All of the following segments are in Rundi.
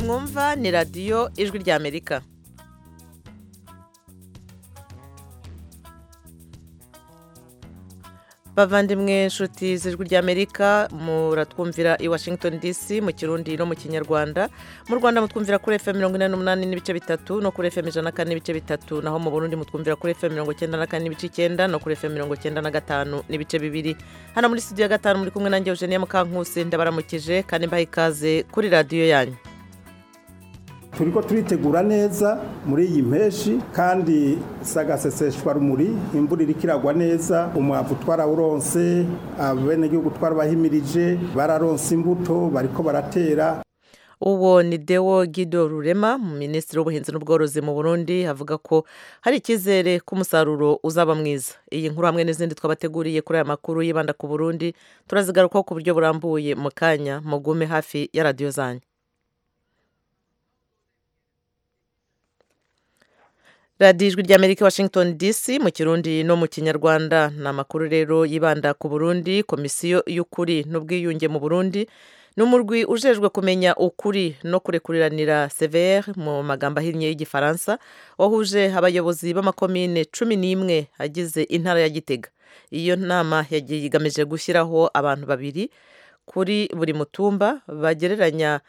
iyi mwumva ni radiyo ijwi ry'amerika bavandimwe inshuti z'ijwi ry'amerika muratwumvira i washington dc mu kirundi no mu kinyarwanda mu rwanda mutwumvira kuri fm mirongo ine n'umunani n'ibice bitatu no kuri fm ijana na kane n'ibice bitatu naho mu burundi mutwumvira kuri fm mirongo icyenda na kane n'ibice icyenda no kuri fm mirongo icyenda na gatanu n'ibice bibiri hano muri studio ya gatanu muri kumwe nanjye eugenia mukankusi ndabaramukije kandi mbaha ikaze kuri radiyo yanyu turiko turitegura neza muri iyi mpeshi kandi sagaseseshwa rumuri imvura iriko iragwa neza umwavu twarawuronse abenegihugu twarabahimirije bararonse imbuto bariko baratera uwo ni dewo gido rurema minisitiri w'ubuhinzi n'ubworozi mu burundi avuga ko hari icyizere ko umusaruro uzaba mwiza iyi nkuru hamwe n'izindi twabateguriye kuri aya makuru yibanda ku burundi turazigarukaho ku buryo burambuye mu kanya mugume hafi ya radiyo zanyu radiyo ijwi ry'amerika washington dc mu kirundi no mu kinyarwanda ni amakuru rero yibanda ku burundi komisiyo y'ukuri n'ubwiyunge mu burundi ni umurwi ujejwe kumenya ukuri no kurekuriranira severe mu magambo ahinnye y'igifaransa wahuje abayobozi b'amakomine cumi n'imwe agize intara ya gitega iyo nama yagiye igamije gushyiraho abantu babiri kuri buri mutumba bagereranya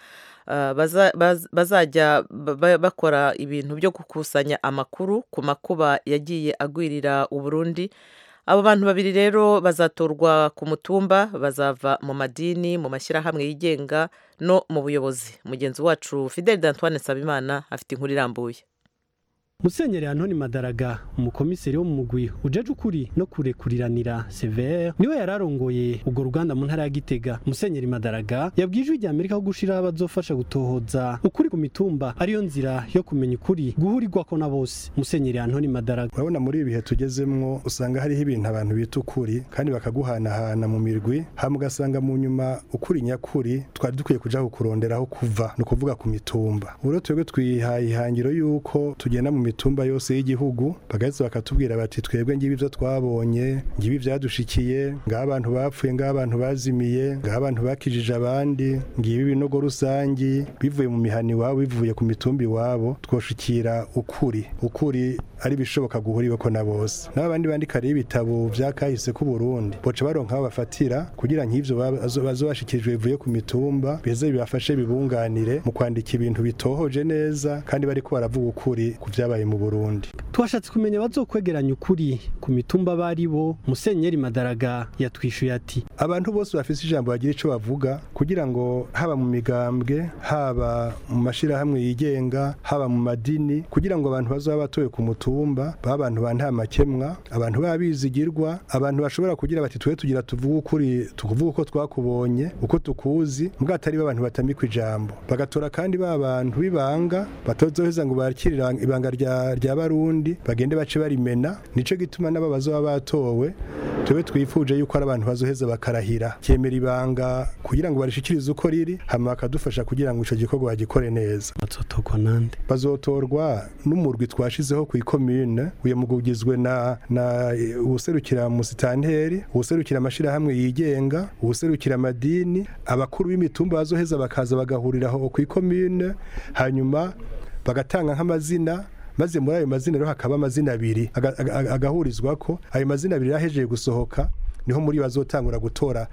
bazajya bakora ibintu byo gukusanya amakuru ku makuba yagiye agwirira uburundi abo bantu babiri rero bazatorwa ku mutumba bazava mu madini mu mashyirahamwe yigenga no mu buyobozi mugenzi wacu fidel d'antoine nsabimana afite inkuru irambuye musenyeri antoni madaraga umukomiseri wo mu mugwi ujeje ukuri no kurekuriranira severe niwe yararongoye urwo ruganda mu ntara ya gitega musenyeri madaraga yabwiye ijwi rya amerika ko gushiraho abazofasha gutohoza ukuri ku mitumba ariyo nzira yo kumenya ukuri guhurirwako na bose musenyeri antoni madaraga urabona muri ibi bihe tugezemwo usanga hariho ibintu abantu bita ukuri kandi bakaguhanahana mu mirwi hama ugasanga mu nyuma ukuri nyakuri twari dukwiye kuja kukuronderaho kuva ni ukuvuga ku mitumba ubu rero twebwe twihaye ihangiro y'uko tugenda mu mitumba yose y'igihugu bagaheza bakatubwira bati twebwe ngibi ibyo twabonye ngibi byadushikiye ngaho abantu bapfuye ngaho abantu bazimiye ngaho abantu bakijije abandi ngibi ibinogo rusangi bivuye mu mihani iwabo bivuye ku mitumba iwabo twoshikira ukuri ukuri ari bishoboka guhuriweko na bose n'abandi bandika rero ibitabo vya kahise ku Burundi boca baronka aho bafatira kugira nk'ivyo bazobashikirijwe bivuye ku mitumba biheze bibafashe bibunganire mu kwandika ibintu bitohoje neza kandi bariko baravuga ukuri ku vyabaye mu Burundi twashatse kumenya bazokwegeranya ukuri ku mitumba bari bo musenyeri madaraga yatwishuye ati abantu bose bafise ijambo bagira ico bavuga kugira ngo haba mu migambwe haba mu mashirahamwe yigenga haba mu madini kugira ngo abantu bazoba batoye ku mutumba baba abantu ba nta makemwa abantu babizigirwa abantu bashobora kugira bati twe tugira tuvuge ukuri tukuvuga uko twakubonye uko tukuzi mbwa atari abantu batamikwa ijambo bagatora kandi ba bantu bibanga batozoheza ngo bakirira ibanga rya rya barundi bagende bace barimena nico gituma n'aba bazoba batowe twebwe twifuje yuko ari abantu bazoheza bakarahira cyemera ibanga kugira ngo barishikirize uko riri hama bakadufasha kugira ngo ico gikorwa bagikore neza bazotorwa nande bazotorwa n'umurwi twashizeho ku ikomune uyo mugwi ugizwe na na uwuserukira musitanteri uwuserukira amashirahamwe yigenga uwuserukira amadini abakuru b'imitumba bazoheza bakaza bagahuriraho ku ikomune hanyuma bagatanga nk'amazina maze muri ayo mazina rero hakaba amazina abiri agahurizwa ko ayo mazina abiri yahejeje gusohoka niho muri bazotangura gutora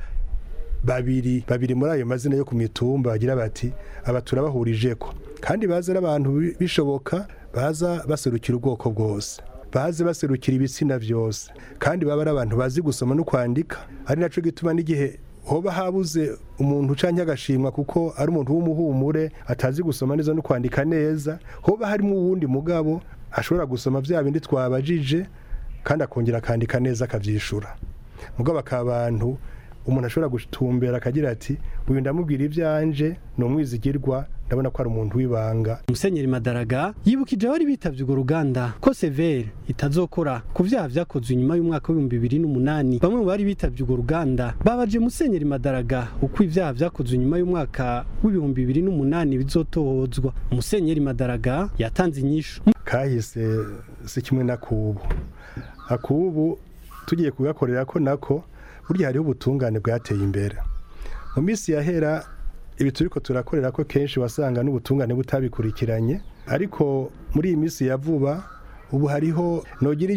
babiri babiri muri ayo mazina yo ku mitumba bagira bati aba turabahurije ko kandi baza n'abantu bishoboka baza baserukira ubwoko bwose baze baserukira ibitsina byose kandi baba ari abantu bazi gusoma no kwandika ari naco gituma n'igihe hoba habuze umuntu ucanke agashimwa kuko ari umuntu w'umuhumure atazi gusoma neza no kwandika neza hoba harimo uwundi mugabo ashobora gusoma vya bindi twabajije kandi akongera akandika neza akavyishura mugabo akaba abantu umuntu ashobora gutumbera akagira ati uyu ndamubwira ivyanje ni umwizigirwa ndabona ko ari umuntu w'ibanga musenyeri madaraga yibukije abari bitavye urwo ruganda ko severe itazokora ku vyaha vyakozwe inyuma y'umwaka w'ibihumbi bibiri n'umunani bamwe mu bari bitavye urwo ruganda babaje musenyeri madaraga uko ivyaha vyakozwe inyuma y'umwaka w'ibihumbi bibiri n'umunani bizotohozwa musenyeri madaraga yatanze inyishu kahise si kimwe n'akubu akubu tugiye kugakorera ko nako burya hariho ubutungane bwateye imbere mu minsi yahera ibi turiko turakorera ko kenshi wasanga n'ubutungane butabikurikiranye ariko muri iyi minsi ya vuba ubu hariho nogira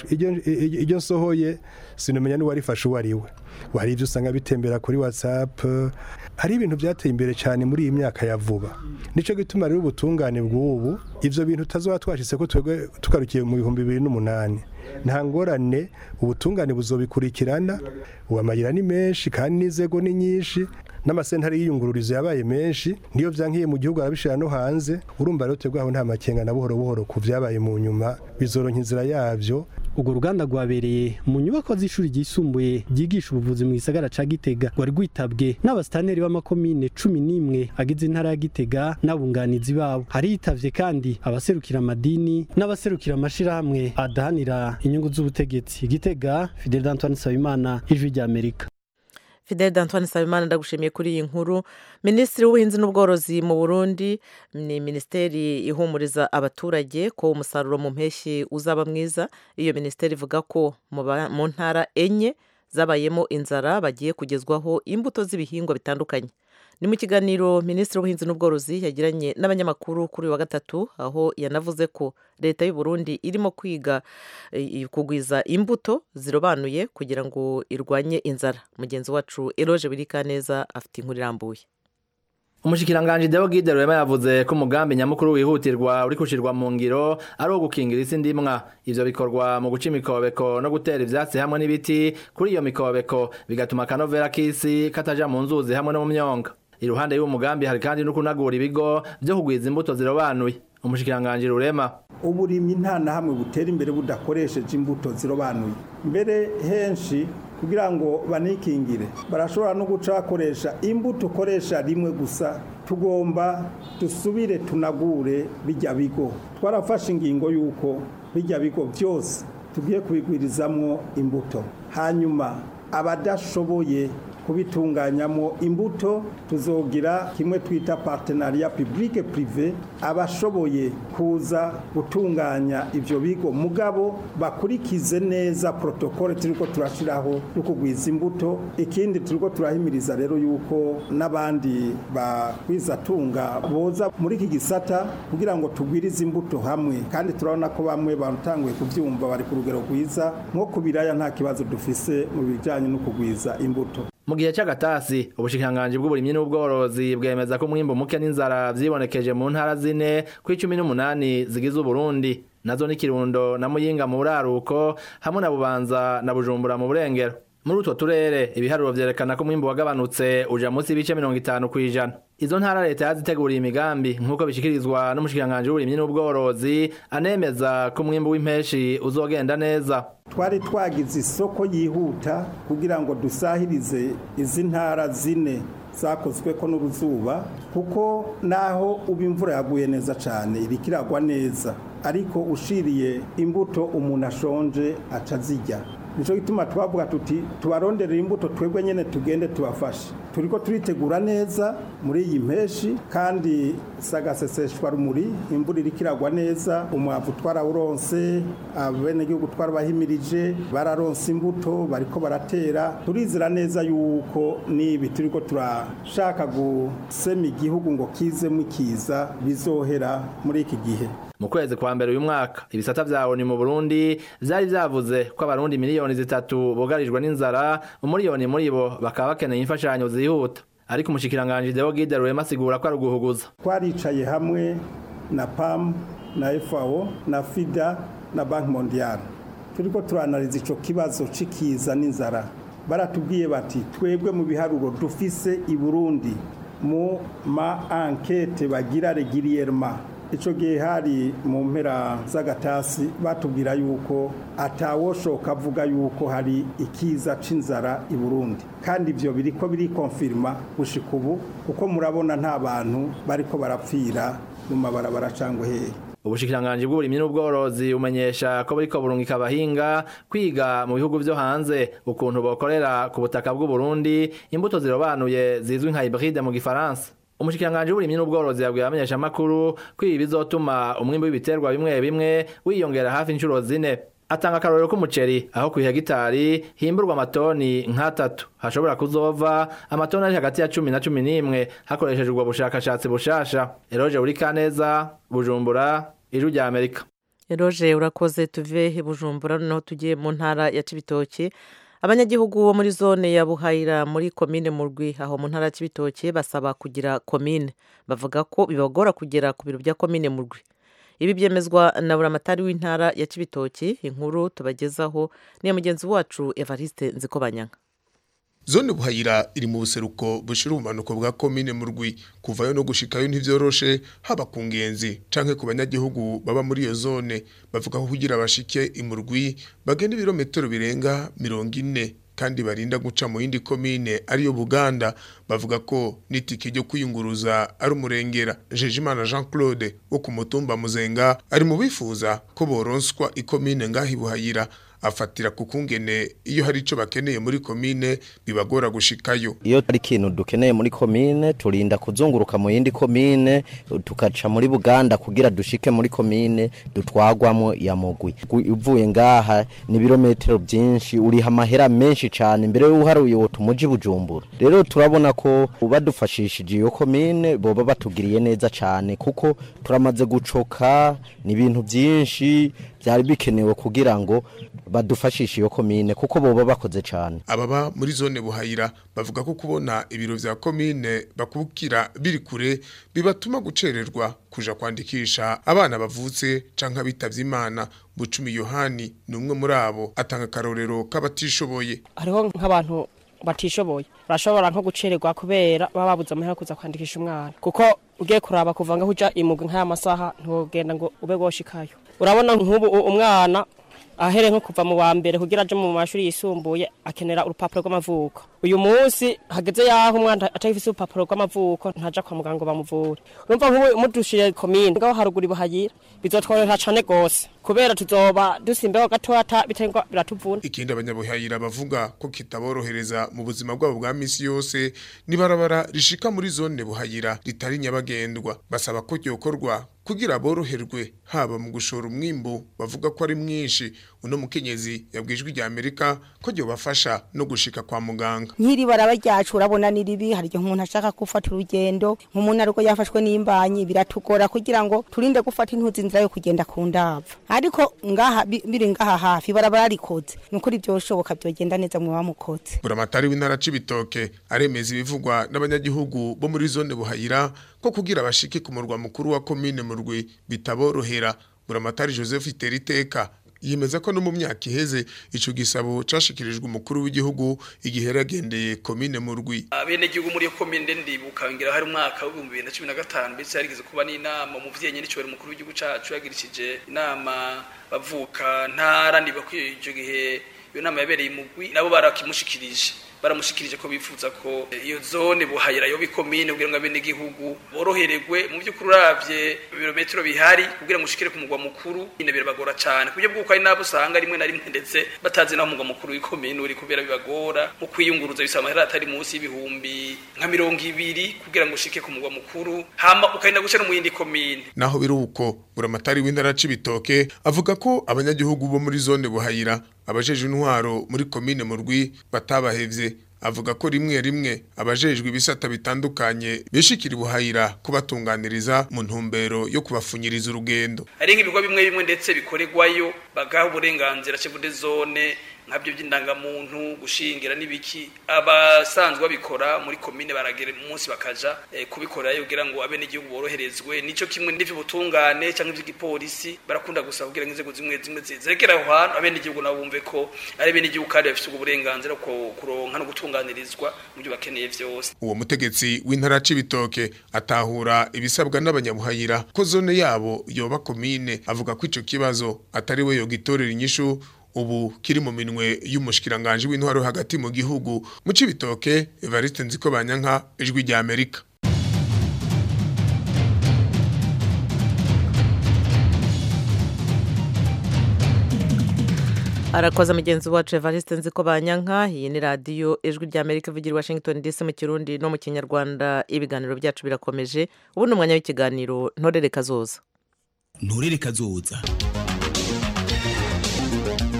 iryo nsohoye sinomenya n'uwarifashe uwo ari we hari ibyo usanga bitembera kuri whatsapp hari ibintu byateye imbere cyane muri iyi myaka ya vuba nicyo gituma rero ubutungane bw'ubu ibyo bintu tutazaba twashyize ko twebwe tugarukiye mu bihumbi bibiri n'umunani nta ngorane ubutungane buzobikurikirana ubu amayira ni menshi kandi n'inzego ni nyinshi n'amasentare y'iyungururizo yabaye menshi niyo byankiye mu gihugu arabishira no hanze urumva rero twebwe aho nta makenga na buhoro buhoro ku vyabaye mu nyuma bizoronka inzira yavyo urwo ruganda rwabereye mu nyubako z'ishuri ryisumbuye ryigisha ubuvuzi mu gisagara ca gitega rwari rwitabwe n'abasitaneri b'amakomine cumi n'imwe agize intara ya gitega n'abunganizi babo hariyitavye kandi abaserukira amadini n'abaserukira amashirahamwe adahanira inyungu z'ubutegetsi gitega fidel d'antoine nsabimana ijwi ry'amerika fidel d'antoine nsabimana ndagushimiye kuri iyi nkuru minisitiri w'ubuhinzi n'ubworozi mu burundi ni minisiteri ihumuriza abaturage ko umusaruro mu mpeshyi uzaba mwiza iyo minisiteri ivuga ko mu ntara enye zabayemo inzara bagiye kugezwaho imbuto z'ibihingwa bitandukanye ni mu kiganiro minisitiri w'ubuhinzi n'ubworozi yagiranye n'abanyamakuru kuri uyu wa gatatu aho yanavuze ko leta y'u Burundi irimo kwiga kugwiza imbuto zirobanuye kugira ngo irwanye inzara mugenzi wacu eroje birikaneza afite inkuru irambuye umushikiranganji Deo Gide Rwema yavuze ko umugambi nyamukuru wihutirwa uri kushirwa mu ngiro ari uwo gukingira isi ndimwa ivyo bikorwa mu guca imikobeko no gutera ivyatsi hamwe n'ibiti kuri iyo mikobeko bigatuma akanovera k'isi kataja mu nzuzi hamwe no mu myonga iruhande y'uwo mugambi hari kandi no kunagura ibigo vyo kugwiza imbuto zirobanuye umushikiranganji Rurema uburimyi nta na hamwe butera imbere budakoresheje imbuto zirobanuye mbere henshi kugira ngo banikingire barashobora no guca bakoresha imbuto ukoresha rimwe gusa tugomba dusubire tunagure bijya bigo twarafashe ingingo y'uko bijya bigo byose tugiye kubigwirizamo imbuto hanyuma abadashoboye kubitunganyamo imbuto tuzogira kimwe twita partenariat public privé abashoboye kuza gutunganya ivyo bigo mugabo bakurikize neza protokole turiko turashiraho yo kugwiza imbuto ikindi turiko turahimiriza rero yuko n'abandi bakwiza tunga boza muri iki gisata kugira ngo tugwirize imbuto hamwe kandi turabona ko bamwe batanguye kuvyumva bari ku rugero rwiza nko ku biraya nta kibazo dufise mu bijanye no kugwiza imbuto mu gihe cy'agatasi ubushikiranganji bw'uburimyi n'ubworozi bwemeza ko umwimbu muke n'inzara vyibonekeje mu ntara zine ku icumi n'umunani zigize uburundi nazo ni kirundo na muyinga mu buraruko hamwe na bubanza na bujumbura mu burengero muri utwo turere ibiharuro vyerekana ko umwimbu wagabanutse uja munsi y'ibice mirongo itanu kw'ijana izo ntara leta yaziteguriye imigambi nk'uko bishikirizwa n'umushikiranganji w'uburimyi n'ubworozi anemeza ko umwimbu w'impeshi uzogenda neza twari twagize isoko yihuta kugira ngo dusahirize izi ntara zine zakozwe ko n'uruzuba kuko naho uba imvura yaguye neza cyane iriko iragwa neza ariko ushiriye imbuto umuntu ashonje atazijya nicyo gituma twavuga tuti tubaronderera imbuto twebwe nyine tugende tubafashe turiko turitegura neza muri iyi mpeshi kandi sagaseseshwa rumuri imvura iriko iragwa neza umwavu twarawuronse abenegihugu twarabahimirije bararonse imbuto bariko baratera turizera neza yuko nibi turiko turashaka gusema igihugu ngo kizemo ikiza bizohera muri iki gihe mu kwezi kwa mbere uyu mwaka ibisata vya ONU mu Burundi vyari vyavuze ko abarundi miliyoni zitatu bugarijwe n'inzara umuriyoni muri bo bakaba bakeneye imfashanyo zihuta ariko umushikiranganje Deo Gide Rwema asigura ko ari uguhuguza twaricaye hamwe na PAM na FAO na FIDA na Bank Mondial turiko turanaliza ico kibazo cikiza n'inzara baratubwiye bati twebwe mu biharuro dufise i Burundi mu ma enquête bagira régulièrement icyo gihe hari mu mpera z'agatasi batubwira yuko atawoshoka avuga yuko hari ikiza c'inzara i Burundi kandi ibyo biri ko biri konfirma gushika ubu kuko murabona nta bantu bariko barapfira mu mabarabara cyangwa hehe ubushikiranganji bw'uburimyi n'ubworozi umenyesha ko buriko burungika abahinga kwiga mu bihugu vyo hanze ukuntu bokorera ku butaka bw'u Burundi imbuto zirobanuye zizwi nka hybride mu gifaransa umushikiranganje w'uburimyi n'ubworozi yabwiye abamenyesha makuru ko ibi bizotuma umwimbu w'ibiterwa bimwe bimwe wiyongera hafi inshuro zine atanga akarorero k'umuceri aho ku hegitari himburwa amatoni nk'atatu hashobora kuzova amatoni ari hagati ya cumi na cumi n'imwe hakoreshejwe ubwo bushakashatsi bushasha eroje buri kaneza bujumbura ijwi rya amerika eroje urakoze tuve i bujumbura noneho tugiye mu ntara ya cibitoki abanyagihugu bo muri zone ya buhayira muri komine murwi aho mu ntara ya cibitoki basaba kugira komine bavuga ko bibagora kugera ku biro bya komine murwi ibi byemezwa na buramatari w'intara ya cibitoki inkuru tubagezaho niya mugenzi wacu evariste nzikobanyanga zone buhayira iri mu buseruko bushira ubumanuko bwa komine mu rwi kuvayo no gushikayo ntivyoroshe haba ku ngenzi canke ku banyagihugu baba muri iyo zone bavuga ko kugira bashike imurwi bagenda ibirometero birenga mirongo ine kandi barinda guca mu yindi komine ariyo Buganda bavuga ko n'itike ryo kwiyunguruza ari umurengera Jejimana Jean Claude wo ku mutumba Muzenga ari mu bifuza ko boronswa ikomine ngahi buhayira afatira ku kungene iyo hari ico bakeneye muri komine bibagora gushikayo iyo ari ikintu dukeneye muri komine turinda kuzunguruka mu yindi komine tukaca muri Buganda kugira dushike muri komine dutwagwamo ya mugwi uvuye ngaha ni birometero byinshi uriha amahera menshi cyane mbere y'uharuye wo tumuji bujumbura rero turabona ko badufashishije iyo komine boba batugiriye neza cyane kuko turamaze gucoka ni ibintu byinshi byari bikenewe kugira ngo badufashishe iyo komine kuko boba bakoze cyane ababa muri zone buhayira bavuga ko kubona ibiro vya komine bakubukira biri kure bibatuma gucererwa kuja kwandikisha abana bavutse canke abitavye imana bucumi yohani ni umwe muri abo atanga akarorero k'abatishoboye hariho nk'abantu batishoboye urashobora nko gucererwa kubera baba babuze amahera kuza kwandikisha umwana kuko ugiye kuraba kuva ngaho uja imuga nk'aya masaha ntugenda ngo ube woshikayo urabona nk'ubu umwana ahere nko kuva mu wa mbere kugira aje mu mashuri yisumbuye akenera urupapuro rw'amavuko uyu munsi hageze yaho umwana atagifise urupapuro rw'amavuko ntaja kwa muganga bamuvure urumva nk'ubu mudushire komine ngaho haruguru ibuhagira bizotworohera cane gose kubera tuzoba dusimbeho gatoya bitengwa biratuvuna ikindi abanyabuhayira bavuga ko kitaborohereza mu buzima bwabo bwa misi yose nibarabara rishika muri zone buhayira ritari nyabagendwa basaba ko ryokorwa kugira boroherwe haba mu gushora umwimbu bavuga ko ari mwinshi uno mukenyezi yabwijwe rya Amerika ko ryo bafasha no gushika kwa muganga nk'iri baraba ryacu urabona ni ribi hari igihe umuntu ashaka gufata urugendo nk'umuntu ariko yafashwe n'imbanyi biratugora kugira ngo turinde gufata intuzi inzira yo kugenda ku ndava ariko ngaha biri ngaha hafi barabara rikoze ni ukuri byoshoboka byogenda neza mu bamukoze buramatari w'intara c'ibitoke aremeza ibivugwa n'abanyagihugu bo muri zone buhayira ko kugira bashike ku murwa mukuru wa komine murwi bitaborohera buramatari Joseph Iteriteka yemeza ko no mu myaka iheze ico gisabo cashikirijwe umukuru w'igihugu igihe yaragendeye komine mu rwi abene gihugu muri komine ndibuka ngira hari umwaka wa 2015 ndetse yarigeze kuba n'inama mu vyenye n'icyo umukuru w'igihugu cacu yagirishije inama bavuka ntara ndiba ko ico gihe iyo nama yabereye imugwi nabo barakimushikirije baramushikirije ko bifuza ko iyo zone buhayira yo bikomine kugira ngo abene gihugu borohererwe mu by'ukuri uravye ibirometero bihari kugira ngo ushikire ku mugwa mukuru ine birabagora cyane kubyo bwuko ari nabo usanga rimwe na rimwe ndetse batazi naho umugwa mukuru w'ikomine uri kubera bibagora mu kwiyunguruza bisaba amahera atari munsi y'ibihumbi nka mirongo ibiri kugira ngo ushike ku mugwa mukuru hama ukarinda guca no mu yindi komine naho biri uko buramatari w'intara c'ibitoke avuga ko abanyagihugu bo muri zone buhayira abajeje intwaro muri komine mu rwi batabahevye avuga ko rimwe rimwe abajejwe ibisata bitandukanye bishikira buhayira kubatunganiriza mu ntumbero yo kubafunyiriza urugendo hari nk'ibigo bimwe bimwe ndetse bikorerwayo bagaha uburenganzira cevude zone nkabyo by'indangamuntu gushingira n'ibiki abasanzwe babikora muri komine baragera umunsi bakaja e, kubikora kugira ngo abene igihugu boroherezwe nico kimwe n'ivyo butungane canke ivy'igipolisi barakunda gusaba kugira ngo inzego zimwe zimwe zizekera aho hantu abene igihugu nabo bumve ko ari bene igihugu kandi bafite uburenganzira ko kuronka no gutunganirizwa mu byo bakeneye vyose uwo mutegetsi w'intara c'ibitoke atahura ibisabwa n'abanyabuhayira ko zone yabo yoba komine avuga ko ico kibazo atari we yogitorera inyishu ubu kiri mu minwe y'umushikiranganje w'intwaro hagati mu gihugu mu cibitoke Evariste Nziko Banyanka ijwi rya Amerika arakoze mugenzi wacu Evariste Nziko Banyanka iyi ni radiyo ijwi rya Amerika ivugira Washington DC mu kirundi no mu kinyarwanda ibiganiro byacu birakomeje ubu ni umwanya w'ikiganiro ntorere kazoza ntorere kazoza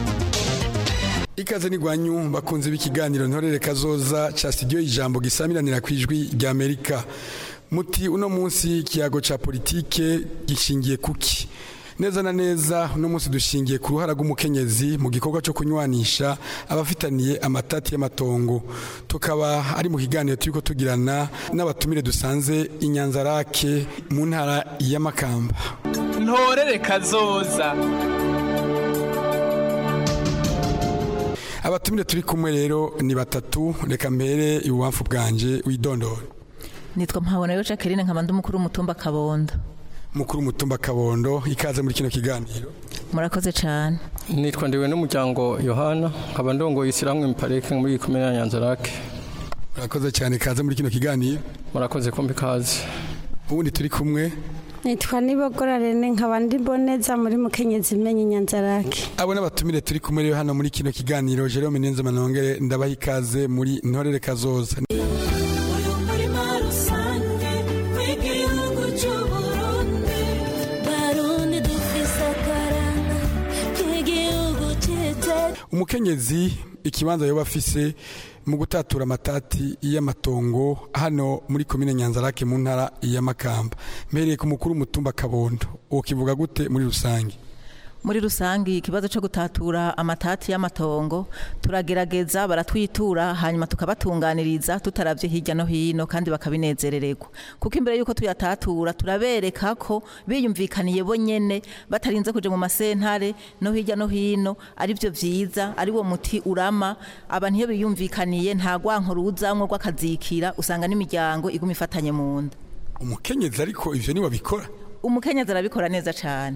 ikaze n'igwanyu bakunze b'ikiganiro ntorere kazoza ca studio ijambo gisamiranira ku ijwi rya Amerika muti uno munsi ikiyago ca politike gishingiye kuki neza na neza uno munsi dushingiye ku ruhara rw'umukenyezi mu gikorwa cyo kunywanisha abafitaniye amatati y'amatongo tukaba ari mu kiganiro turiko tugirana n'abatumire dusanze inyanzarake mu ntara y'amakamba ntorere kazoza abatumire turi kumwe rero ni batatu reka mbere ibubamfu bwanje widondora nitwa mpabona yo Jacqueline nkaba ndi umukuru w'umutumba Kabondo mukuru w'umutumba Kabondo ikaze muri kino kiganiro murakoze cyane nitwa ndiwe n'umuryango Yohana nkaba ndongoye isiramwe mipareke muri komine ya Nyanzarake murakoze cyane ikaze muri kino kiganiro murakoze kumbi kaze ubundi turi kumwe nitwa nibogora rene nkaba ndi boneza muri mukenyezi imenye inyanzarake abo n'abatumire turi kumwe rero hano muri kino kiganiro Jerome Nenze Manongere ndabaha ikaze muri ntorere kazoza umukenyezi ikibanza yoba afise mu gutatura amatati y'amatongo hano muri komine Nyanzarake mu ntara y'Amakamba mpereye ku mukuru w'umutumba Kabondo uwo kivuga gute muri rusange muri rusange ikibazo cyo gutatura amatati y'amatongo turagerageza baratwitura hanyuma tukabatunganiriza tutaravye hirya no hino kandi bakabinezerererwa kuko imbere yuko tuyatatura turabereka ko biyumvikaniye bo nyene batarinze kuja mu masentare no hirya no hino ari byo vyiza ari wo muti urama abantu iyo biyumvikaniye nta gwanko ruzamwo rw'akazikira usanga n'imiryango iguma ifatanye mu nda umukenyezi ariko ivyo ni wabikora umukenyezi arabikora neza cane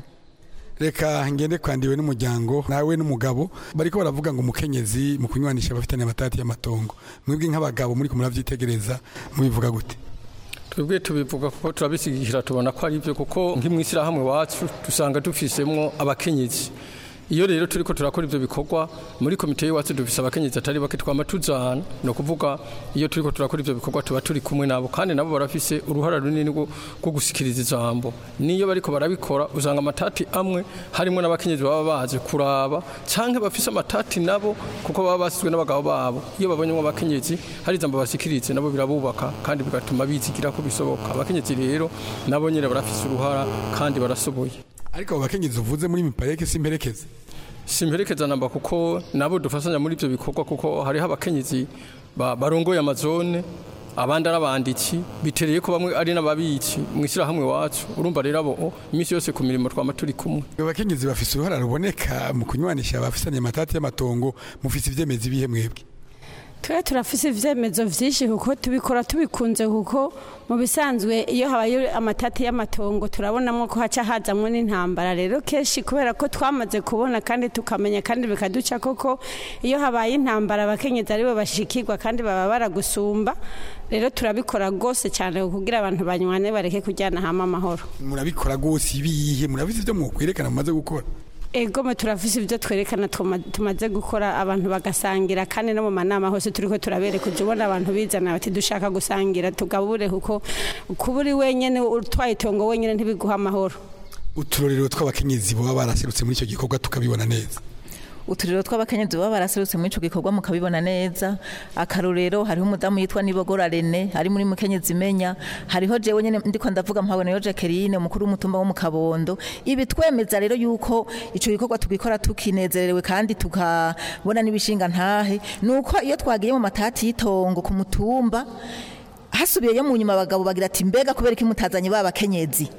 reka ngende kwandiwe n'umuryango nawe n'umugabo bariko baravuga ngo umukenyezi mu kunywanisha abafitanye amatati y'amatongo mwebwe nk'abagabo muri kumuravyitegereza mubivuga gute twebwe tubivuga kuko turabisigikira tubona ko ari byo kuko nk'imwishyirahamwe wacu dusanga dufisemwo abakenyezi iyo rero turiko turakora ivyo bikorwa muri komite y'iwacu dufise abakenyezi atari bake twama tuzana no kuvuga iyo turiko turakora ivyo bikorwa tuba turi kumwe nabo kandi nabo barafise uruhara runini rwo gusikiriza ijambo niyo bariko barabikora usanga amatati amwe harimo n'abakenyezi baba baje kuraba canke bafise amatati nabo kuko baba basizwe n'abagabo babo iyo babonyemo abakenyezi hari ijambo basikirize nabo birabubaka kandi bigatuma bizigira ko bisoboka abakenyezi rero nabo nyene barafise uruhara kandi barasoboye ariko abo bakenyezi uvuze muri mipareke simperekeze simperekeza namba kuko nabo dufasanya muri ibyo bikorwa kuko hariho abakenyezi barongoye amazone abandi ari abanditsi bitereye ko bamwe ari n'ababitsi mu ishyirahamwe wacu urumva rero abo iminsi yose ku mirimo twama turi kumwe abakenyezi bafise uruhara ruboneka mu kunywanisha abafisanye amatati y'amatongo mufise ivyemezi bihe mwebwe twe turafise ivyemezo vyinshi kuko tubikora tubikunze kuko mu bisanzwe iyo habaye amatati y'amatongo turabonamo ko haca hazamwo n'intambara rero kenshi kubera ko twamaze kubona kandi tukamenya kandi bikaduca koko iyo habaye intambara abakenyezi aribo bashikirwa kandi baba baragusumba rero turabikora rwose cyane kugira abantu banywane bareke kujyana hamwe amahoro murabikora rwose ibihe murabizi ivyo mukwerekana mumaze gukora egome turafise ibyo twerekana tumaze gukora abantu bagasangira kandi no mu manama hose turiko turabereka ujya ubona abantu bizana bati dushaka gusangira tugabure kuko kuba uri wenyine utwaye itongo wenyine ntibiguha amahoro uturorero tw'abakenyezi baba baraserutse muri icyo gikorwa tukabibona neza uturiro tw'abakenyezi baba baraserutse muri ico gikorwa mukabibona neza akarorero hariho umudamu yitwa Nibogora Rene ari muri mukenyezi imenya hariho jewe nyene ndiko ndavuga mpabone yo Jacqueline umukuru w'umutumba wo mu Kabondo ibi twemeza rero yuko ico gikorwa tugikora tukinezerewe kandi tukabona n'ibishinga ntahe nuko iyo twagiye mu matati y'itongo ku mutumba hasubiyeyo mu nyuma abagabo bagira ati mbega kubera iki mutazanye babakenyezi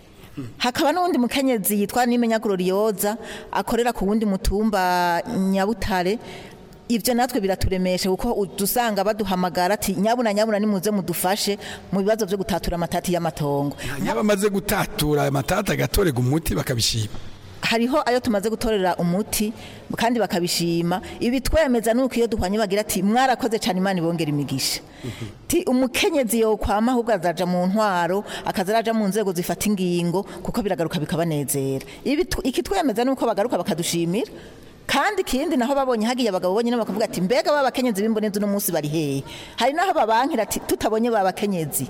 hakaba n'uwundi mukenyezi yitwa nimenya glorioza akorera ku wundi mutumba nyabutare ibyo natwe biraturemeshe kuko dusanga baduhamagara ati nyabuna nyabuna nimuze mudufashe mu bibazo byo gutatura amatati y'amatongo yaba amaze gutatura amatati agatorega umuti bakabishima hariho ayo tumaze gutorera umuti kandi bakabishima ibi twemeza nuko iyo duhwanye bagira ati mwarakoze cyane imana ibongera imigisha ti umukenyezi yo kwama ahubwo azaja mu ntwaro akazaraja mu nzego zifata ingingo kuko biragaruka bikabanezera ibi iki twemeza nuko bagaruka bakadushimira kandi ikindi naho babonye hagiye abagabo bonyine bakavuga ati mbega babakenyezi b'imbonezi uno munsi bari hehe hari naho babankira ati tutabonye babakenyezi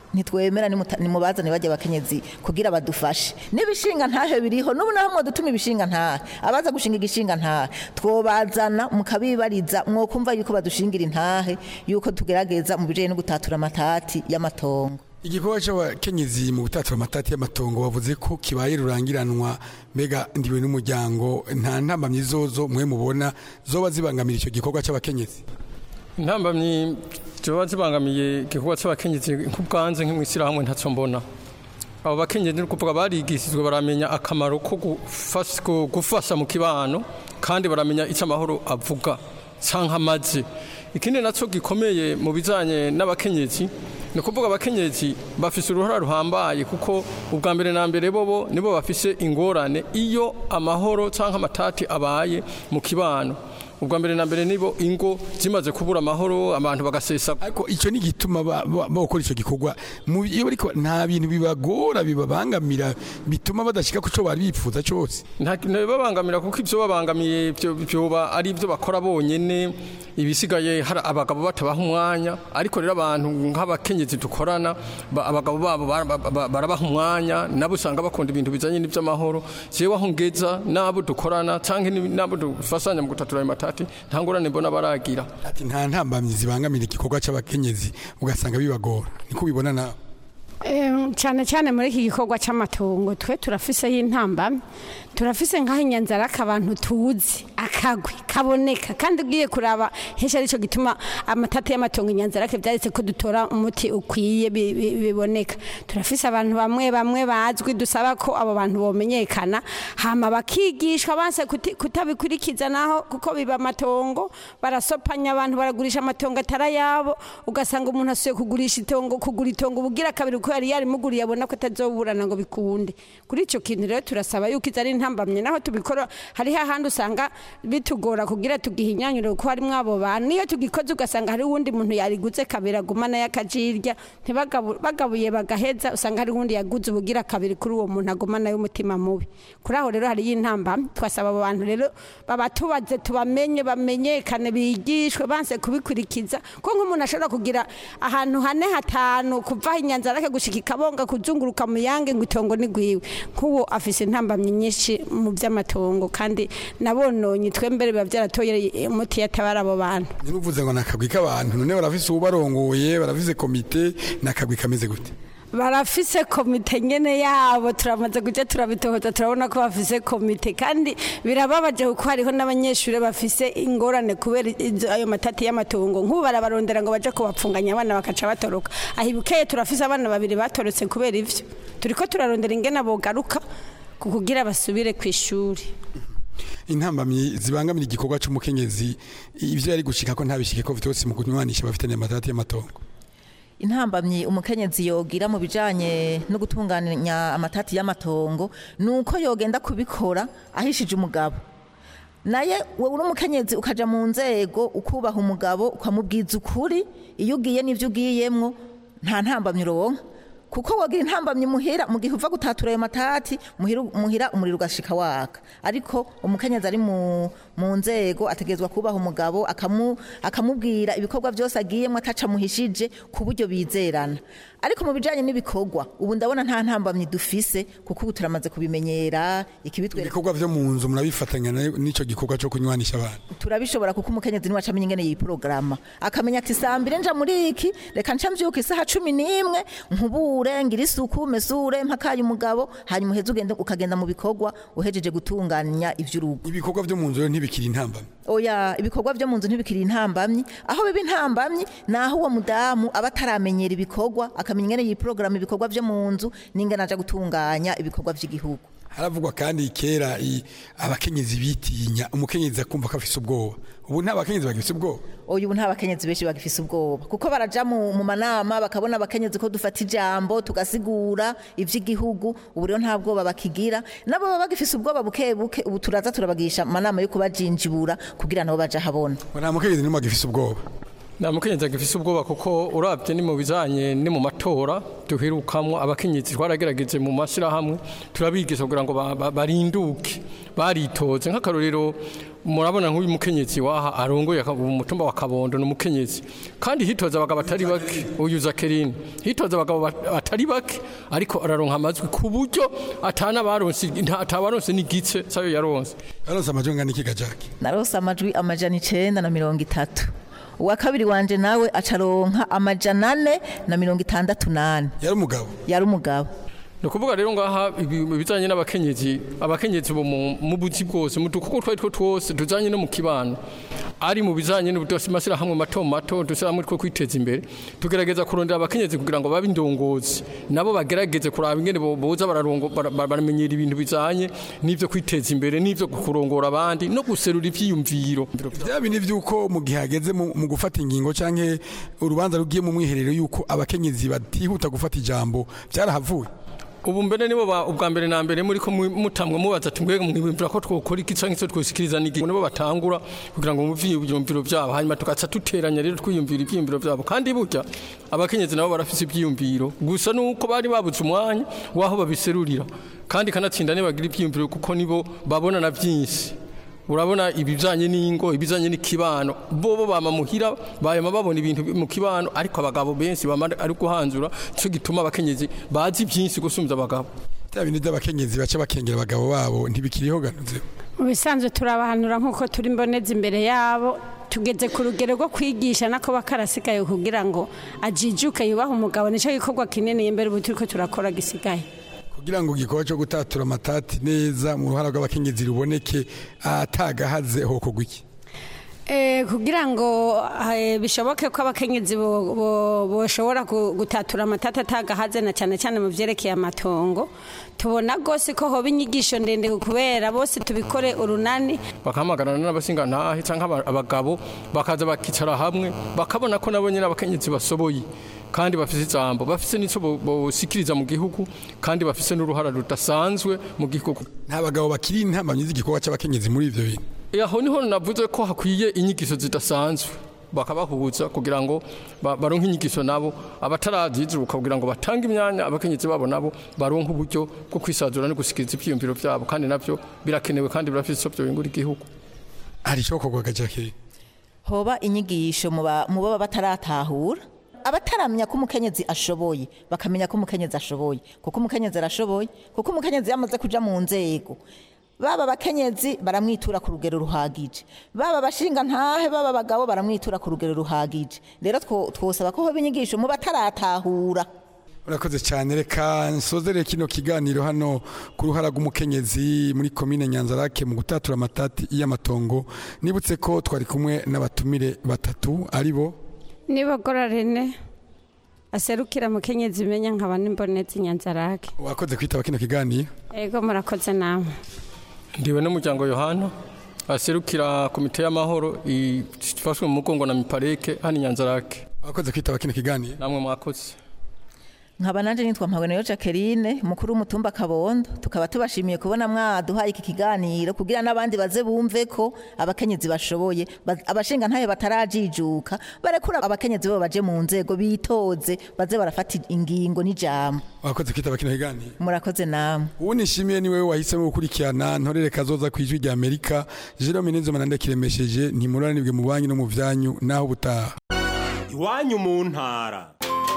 ntitwemera nimuta- nimubazane bajya abakenyezi kugira badufashe n'ibishinga ntahe biriho n'ubu naho mwadutuma ibishinga ntahe abaza gushinga igishinga ntahe twobazana mukabibariza mwokumva yuko badushingira intahe yuko tugerageza mu bijanye no gutatura amatati y'amatongo igikorwa cy'abakenyezi mu gutatura amatati y'amatongo bavuze ko kibaye rurangiranwa mbega ndiwe n'umuryango nta ntambamyi zozo mwe mubona zoba zibangamira icyo gikorwa cy'abakenyezi intambamyi ziba zibangamiye igikorwa cy'abakenyezi nk'ubwanze nk'imwishyirahamwe ntacyo mbona abo bakenyezi ni ukuvuga barigishijwe baramenya akamaro ko gufas- ko gufasha mu kibano kandi baramenya icyo amahoro avuga cyangwa amaze ikindi nacyo gikomeye mu bijyanye n'abakenyezi ni ukuvuga abakenyezi bafise uruhara ruhambaye kuko ubwa mbere na mbere bobo nibo bafise ingorane iyo amahoro cyangwa amatati abaye mu kibano ubwa mbere na mbere nibo ingo zimaze kubura amahoro abantu bagasesa ariko icyo ni igituma ba- ba- bakora icyo gikorwa Mu- iyo bariko nta bintu bibagora bibabangamira bituma badashika ku cyo bari bifuza cyose ntibabangamira kuko ibyo babangamiye byo- byoba ari ibyo bakora bonyene ibisigaye hari abagabo batabaha umwanya ariko rero abantu nk'abakenyezi dukorana ba- abagabo babo bara- ba- ba- barabaha umwanya nabo usanga bakunda ibintu bijanye n'iby'amahoro jewe aho ngeza n'abo dukorana cyangwa ni- n'abo dufasanya mu gutatura ayo matati nta ngorane mbona baragira ati nta ntambamyi zibangamira igikorwa cy'abakenyezi ugasanga bibagora niko ubibona nawe Em, cyane cyane muri iki gikorwa cy'amatongo twe turafiseho intambamyi turafise nk'aho inyanzaraka abantu tuzi akagwi kaboneka kandi ugiye kuraba henshi aricyo gituma amatati y'amatongo inyanzarake byaretse ko dutora umuti ukwiye bi- bi- biboneka turafise abantu bamwe bamwe bazwi dusaba ko abo bantu bomenyekana hama bakigishwa banse kuti- kutabikurikiza naho kuko biba amatongo barasopanya abantu baragurisha amatongo atarayabo ugasanga umuntu asuye kugurisha itongo kugura itongo ubugira kabiri ko yari yarimuguriye abona ko atazoburana ngo bikunde kuri icyo kintu rero turasaba yuko izo ari intambamye naho tubikora hariho ahandi usanga bitugora kugira tugihinyanyure kuko harimo abo bantu niyo tugikoze ugasanga hari uwundi muntu yariguze kabiri agumana y'akajirya ntibagabu- bagabuye bagaheza usanga hari uwundi yaguze ubugira kabiri kuri uwo muntu agumana y'umutima mubi kuri aho rero hariyo intambamye twasaba abo bantu rero babatubaze tubamenye bamenyekane bigishwe banse kubikurikiza ko nk'umuntu ashobora kugira ahantu hane hatanu kuva aho inyanzarake gushika ikabonga kuzunguruka mu yange ngo itongo ni gwiwe nk'uwo afise intambamyi nyinshi mu by'amatongo kandi nabononye twembere biba byaratoye umuti yatabara abo bantu ntinuvuze ngo ni akagwi k'abantu none barafise ubarongoye barafise komite ni akagwi kameze gute barafise komite nyene yabo turamaze kujya turabitohoza turabona ko bafise komite kandi birababaje kuko hariho n'abanyeshuri bafise ingorane kubera izo- ayo matati y'amatongo nk'ubu barabarondera ngo baje kubapfunganya abana bakaca batoroka aho ibukeye turafise abana babiri batorotse kubera ivyo turiko turarondera ingene bogaruka ku kugira basubire ku ishuri intambamyi zibangamira igikorwa cy'umukenyezi ibyo yari gushika ko ntabishike ko vyose mu kunywanisha bafitanye amatati y'amatongo intambamyi umukenyezi yogira mu bijanye no gutunganya amatati y'amatongo ni uko yogenda kubikora ahishije umugabo naye wowe uri umukenyezi ukaja mu nzego ukubaha umugabo ukamubwiza ukuri iyo ugiye n'ivyo ugiyemwo nta ntambamyi uronka kuko wogira intambamyi muhira mu gihe uva gutatura ayo matati muhira, muhira umuriro ugashika waka ariko umukenyezi ari mu, mu nzego ategerezwa kubaha umugabo akamu, akamubwira ibikorwa byose agiyemo ataca muhishije ku buryo bizerana ariko mu bijanye n'ibikorwa ubu ndabona nta ntambamyi dufise kuko ubu turamaze kubimenyera ikibitwereka ibikorwa vyo mu nzu murabifatanya na- n'ico gikorwa cyo kunywanisha abantu turabishobora kuko umukenyezi niwe acamenya ingene yiporogaramu akamenya ati saa mbiri nja muri iki reka nca mvyuka isaha cumi n'imwe nkubure ngira isuku mesure mpakaye umugabo hanyuma uheze ugende ukagenda mu bikorwa uhejeje gutunganya ivy'urugo ibikorwa vyo mu nzu rero ntibikiri intambamyi oya ibikorwa vyo mu nzu ntibikiri intambamyi aho biba intambamyi ni aho uwo mudamu aba ataramenyera ibikorwa akamenya ingene yiporogaramu ibikorwa vyo mu nzu n'ingene aja gutunganya ibikorwa vy'igihugu haravugwa kandi kera i- abakenyezi bitinya umukenyezi akumva ko afise ubwoba ubu nta bakenyezi bagifise ubwoba uyu ubu nta bakenyezi benshi bagifise ubwoba kuko baraja mu, mu manama bakabona abakenyezi ko dufata ijambo tugasigura ivy'igihugu ubu rero nta bwoba bakigira nabo baba bagifise ubwoba buke buke ubu turaza turabagisha amanama yo kubajinjibura kugira nabo baje habona nta mukenyezi n'umwe agifise ubwoba nta mukenyezi agifise ubwoba kuko urabye ni mu bijanye ni mu matora duherukamwo abakenyezi twaragerageje mu mashyirahamwe turabigisha kugira ngo ba- ba- barinduke baritoze nk'akarorero murabona nk'uyu mukenyezi waha arongoye aka- umutumba wa kabondo ni umukenyezi kandi hitoza abagabo batari bake uyu zakerine hitoza abagabo bat- batari bake ariko araronka amajwi ku buryo atana baronse nta- atabaronse n'igice sayo yaronse yaronse amajwi angana iki gajaki narose amajwi amajana icenda na mirongo itatu uwa kabiri wanje nawe acaronka amajana ane na mirongo itandatu nane yari umugabo yari umugabo ni ukuvuga rero ngaha ibi- ibijanye n'abakenyezi abakenyezi bo mu mu buzi bwose mu dukorwa twari two twose tujanye no mu kibano ari mu bijanye n'amashyirahamwe mato mato dushyirahamwe two kwiteza imbere tugerageza kurondera abakenyezi kugira ngo babe indongozi nabo bagerageze kuraba ingene bo- boza bararongo- bara- bara- baramenyera ibintu bijanye n'ivyo kwiteza imbere n'ivyo kurongora abandi no guserura ivyiyumviro bya bindi by'uko mu gihe hageze mu mu gufata ingingo canke urubanza rugiye mu mwiherero y'uko abakenyezi batihuta gufata ijambo byarahavuye ubu mbere nibo ba- ubwa mbere na mbere muri ko mu- mutamwe mubaza ati mbega mwibwira ko twokora iki canke se twosikiriza nigi nibo batangura kugira ngo muvye ibyumviro byabo hanyuma tugaca duteranya rero twiyumvira ibyiyumviro byabo kandi burya abakenyezi nabo barafise ibyiyumviro gusa nuko bari babuze umwanya waho babiserurira kandi kanatsinda nibagira ibyiyumviro kuko nibo babona na byinshi urabona ibijanye n'ingo ibijanye n'ikibano bobo bama muhira bayama babona ibintu mu kibano ariko abagabo benshi bama ari guhanzura cyo gituma abakenyezi bazi byinshi gusumvya abagabo bya bindi by'abakenyezi baca bakengera abagabo babo ntibikiriho ganuze mu bisanzwe turabahanura nk'uko turi mboneza imbere yabo tugeze ku rugero rwo kwigisha nako bakarasigaye kugira ngo ajijuke yubahe umugabo nicyo gikorwa kinini imbere ubu turiko turakora gisigaye kugira ngo igikorwa cyo gutatura amatati neza mu ruhara rw'abakenyezi ruboneke atagahaze hokorwa iki Eh, kugira ngo eh, bishoboke ko abakenyezi bo- bo- boshobora gu- gutatura amatata atagahaze na cyane cyane mu vyerekeye amatongo tubona rwose ko hoba inyigisho ndende kubera bose tubikore urunani bakahamagarana n'abasingantahe canke aba- abagabo bakaza bakicara hamwe bakabona ko nabo nyene abakenyezi basoboye kandi bafise ijambo bafise n'ico bo- bosikiriza mu gihugu kandi bafise n'uruhara rudasanzwe mu gihugu nta bagabo bakiri intamamyi z'igikorwa c'abakenyezi muri ivyo bintu Eh, aho niho navuze ko hakwiye inyigisho zidasanzwe bakabahuza kugira ngo ba- baronke inyigisho nabo abatarazizuka kugira ngo batange imyanya abakenyezi babo nabo baronke uburyo bwo kwisazura no gusikiriza ivyiyumviro vyabo kandi navyo birakenewe kandi birafise ico vyobingura igihugu hari icokorwa gajaki hoba inyigisho mu ba- mu baba bataratahura abataramenya ko umukenyezi ashoboye bakamenya ko umukenyezi ashoboye kuko umukenyezi arashoboye kuko umukenyezi yamaze kuja mu nzego baba abakenyezi baramwitura ku rugero ruhagije baba abashinga ntahe baba abagabo baramwitura ku rugero ruhagije rero two- twosaba ko hoba inyigisho mu bataratahura urakoze cyane reka nsozere kino kiganiro hano ku ruhara rw'umukenyezi muri komine nyanzarake mu gutatura amatati y'amatongo nibutse ko twari kumwe n'abatumire batatu ari bo nibogora rene aserukira mukenyezi imenya nkaba n'imbonezi nyanzarake wakoze kwitaba kino kiganiro ego murakoze namwe ndiwe n'umuryango yohana aserukira komite y'amahoro ifashwe mu mugongo na mipareke hano inyanzarake wakoze kwitaba kino kiganiro namwe mwakoze nkaba nanje nitwa mpabonero Jacqueline mukuru w'umutumba Kabondo tukaba tubashimiye kubona mwaduhaye iki kiganiro kugira n'abandi baze bumve ko abakenyezi bashoboye ba- abashinga ntaye batarajijuka barekura abakenyezi bo baje mu nzego bitoze baze barafata ingingo n'ijambo wakoze kwitaba kino kiganiro murakoze namwe uwo nishimiye ni wewe wahisemo gukurikirana ntorere kazoza ku ijwi rya amerika jerome nizoma ndakiremesheje ntimuranibwe mu banki no mu vyanyu naho ubutaha iwanyu mu ntara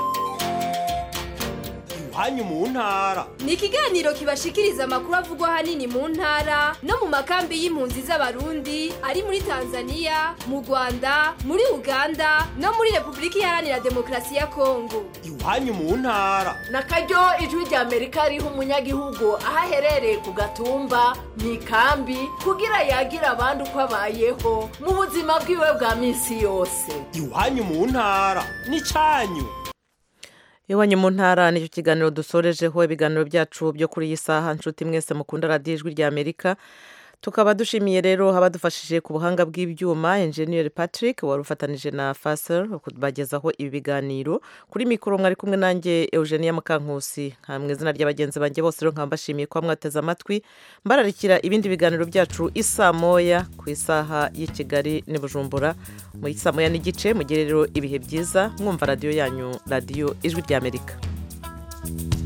iwanyu mu ntara ni ikiganiro kibashikiriza amakuru avugwa ahanini mu ntara no mu makambi y'impunzi z'abarundi ari muri tanzania mu rwanda muri uganda no muri repubulika iharanira demokarasi ya kongo iwanyu mu ntara na karyo ijwi rya amerika riha umunyagihugu aho aherereye ku gatumba mu ikambi kugira yagira abandi uko abayeho mu buzima bwiwe bwa minsi yose iwanyu mu ntara n'icanyu iwanyu mu ntara nicyo kiganiro dusorejeho ibiganiro byacu byo kuri iyi saha nshuti mwese mukunda radiyo ijwi rya amerika tukaba dushimiye rero abadufashije ku buhanga bw'ibyuma enjeniyeri patrick wari ufatanije na faser kubagezaho ibi biganiro kuri mikoro mwari kumwe nanjye eugenia mukankusi nka mu izina ry'abagenzi banjye bose rero nkaba mbashimiye kuba mwateze amatwi mbararikira ibindi biganiro byacu isa moya ku isaha y'i kigali n'i bujumbura mu isa moya n'igice mugire rero ibihe byiza mwumva radiyo yanyu radiyo ijwi ry'amerika